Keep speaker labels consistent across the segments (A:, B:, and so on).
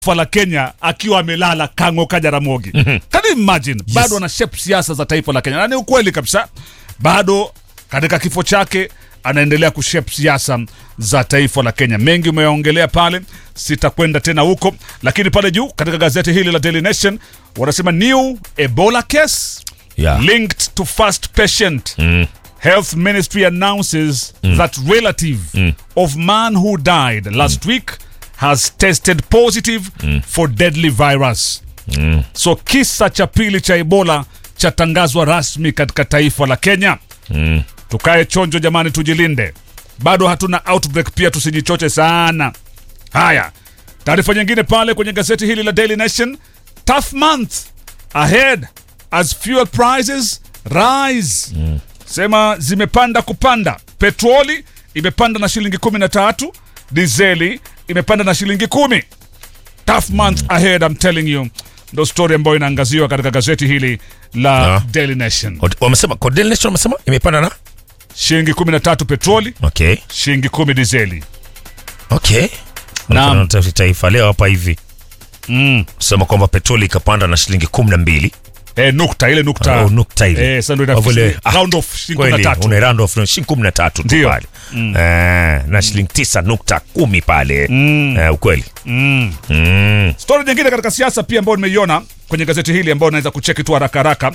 A: taifa la Kenya akiwa amelala Kang'oka Jaramogi. Can you imagine? Bado ana shape siasa za taifa la Kenya, na ni ukweli kabisa, bado katika kifo chake anaendelea kushape siasa za taifa la Kenya. Mengi umeyaongelea pale, sitakwenda tena huko, lakini pale juu katika gazeti hili la Daily Nation wanasema new Ebola case
B: Yeah.
A: linked to first patient. Health Ministry announces that relative of man who died last week has tested positive for deadly virus. So kisa cha pili cha Ebola chatangazwa rasmi katika taifa la Kenya. Tukae chonjo jamani, tujilinde. Bado hatuna outbreak, pia tusijichoche sana. Haya, taarifa nyingine pale kwenye gazeti hili la Daily Nation, tough month ahead as fuel prices rise. Sema zimepanda kupanda, petroli imepanda na shilingi kumi na tatu, dizeli imepanda na shilingi kumi. Tough month ahead, I'm telling you, ndo story ambayo inaangaziwa katika gazeti hili la
B: Ah.
A: Daily Nation.
B: Wat- Wamesema kwa Daily Nation wamesema imepanda na
A: Shilingi kumi na tatu petroli,
B: okay.
A: shilingi kumi dizeli.
B: Okay.
A: Naam.
B: Naam. Taifa leo hapa hivi
A: Mm.
B: sema kwamba petroli ikapanda na shilingi kumi na mbili
A: Eh, nukta ile nukta
B: Oh, nukta ile.
A: Eh, sasa ndo
B: Kwa vile-
A: ina round off shilingi kumi na
B: kweli
A: tatu.
B: una round off shilingi kumi na tatu tu
A: Ndio.
B: pale eh, na shilingi tisa nukta kumi pale eh, ukweli
A: Mm.
B: mm.
A: Stori nyingine katika siasa pia ambayo nimeiona kwenye gazeti hili ambayo naweza kucheki tu haraka haraka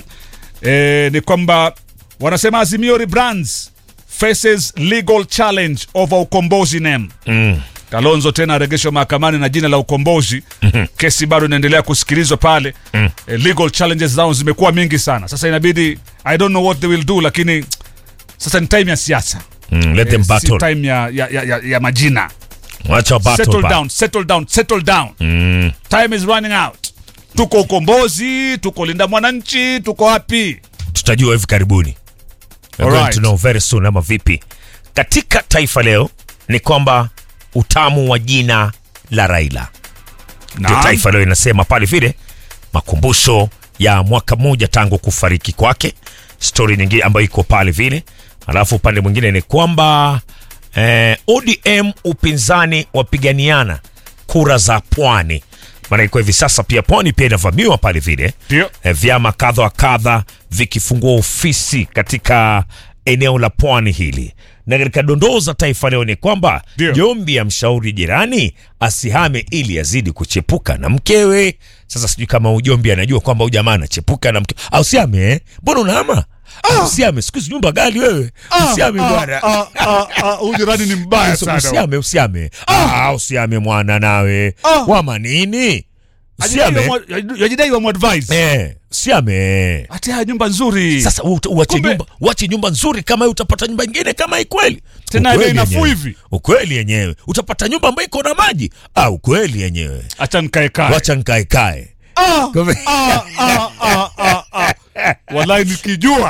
A: e, ni kwamba wanasema Azimio rebrands faces legal challenge over ukombozi name.
B: Mm.
A: Kalonzo tena aregeshwa mahakamani na jina la ukombozi. Kesi bado inaendelea kusikilizwa pale. E, legal challenges zao zimekuwa mingi sana. Sasa inabidi I don't know what they will do, lakini sasa ni time ya siasa,
B: Mm. Let them
A: si
B: battle.
A: time ya, ya, ya, ya, ya majina.
B: Wacha battle
A: Settle
B: ba-
A: down, settle down, settle down.
B: Mm.
A: Time is running out. Tuko ukombozi, tuko linda mwananchi, tuko wapi?
B: tutajua hivi karibuni We're
A: Alright.
B: going to know very soon ama vipi katika taifa leo ni kwamba utamu wa jina la raila ndio
A: Naam.
B: taifa leo inasema pale vile makumbusho ya mwaka mmoja tangu kufariki kwake stori nyingine ambayo iko pale vile alafu upande mwingine ni kwamba eh, odm upinzani wapiganiana kura za pwani maana iko hivi sasa pia pwani pia inavamiwa pale vile
A: Ndio.
B: eh, vyama kadha wa kadha vikifungua ofisi katika eneo la pwani hili na katika dondoo za taifa leo ni kwamba
A: Ndio.
B: jombi ya mshauri jirani asihame ili azidi kuchepuka na mkewe sasa sijui kama ujombi anajua kwamba huyu jamaa anachepuka na mkewe au siame eh? mbona unahama ah. usiame siku hizi nyumba gali wewe usiame bwana
A: Ah, ah, ah, Huyu jirani ni mbaya
B: Usi-
A: sana.
B: usiame usiame ah, usiame mwana nawe
A: Ah.
B: wama nini usiame
A: Yajidai wa mwadvise.
B: eh, usiame
A: Ati haya nyumba nzuri.
B: sasa u- uache
A: Kumbe-
B: nyumba uache nyumba nzuri kama hii utapata nyumba ingine kama hii kweli
A: Tena
B: Ukweli
A: bei nafuu
B: yenyewe.
A: hivi.
B: ukweli yenyewe utapata nyumba ambayo iko na maji ah, ukweli yenyewe
A: Acha nikae kae.
B: wacha nkaekae
A: Ah, ah, ah, ah, ah, ah. Wallahi nikijua.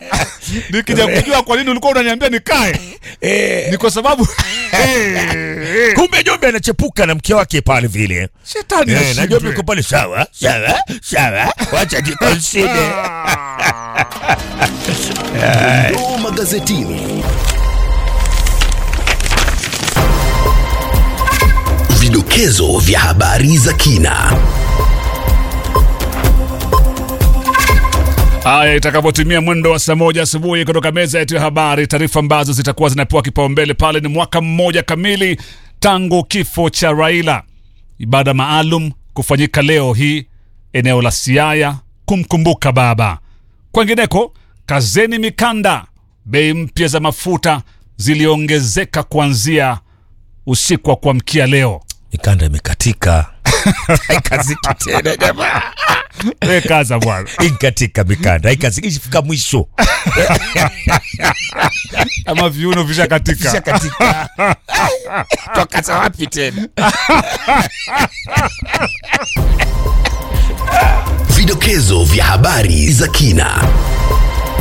A: Nikija kujua kwa nini ulikuwa unaniambia nikae.
B: eh,
A: Ni kwa sababu Eh, eh.
B: kumbe jombe anachepuka na mke wake pale vile
A: Shetani
B: eh, na jombe
A: ashindwe.
B: iko pale sawa sawa sawa wacha jikonside
C: Dondoo magazetini. Vidokezo vya habari za kina.
A: Haya, itakapotimia mwendo wa saa moja asubuhi kutoka meza yetu ya habari, taarifa ambazo zitakuwa zinapewa kipaumbele pale ni mwaka mmoja kamili tangu kifo cha Raila. Ibada maalum kufanyika leo hii eneo la Siaya kumkumbuka baba. Kwengineko, kazeni mikanda, bei mpya za mafuta ziliongezeka kuanzia usiku wa kuamkia leo.
B: mikanda imekatika haikaziki tena jamaa
A: We kaza bwana,
B: ikatika mikanda haikaziki ishafika mwisho
A: ama viuno vishakatika.
B: ishakatika twakaza wapi tena
C: Vidokezo vya habari za kina.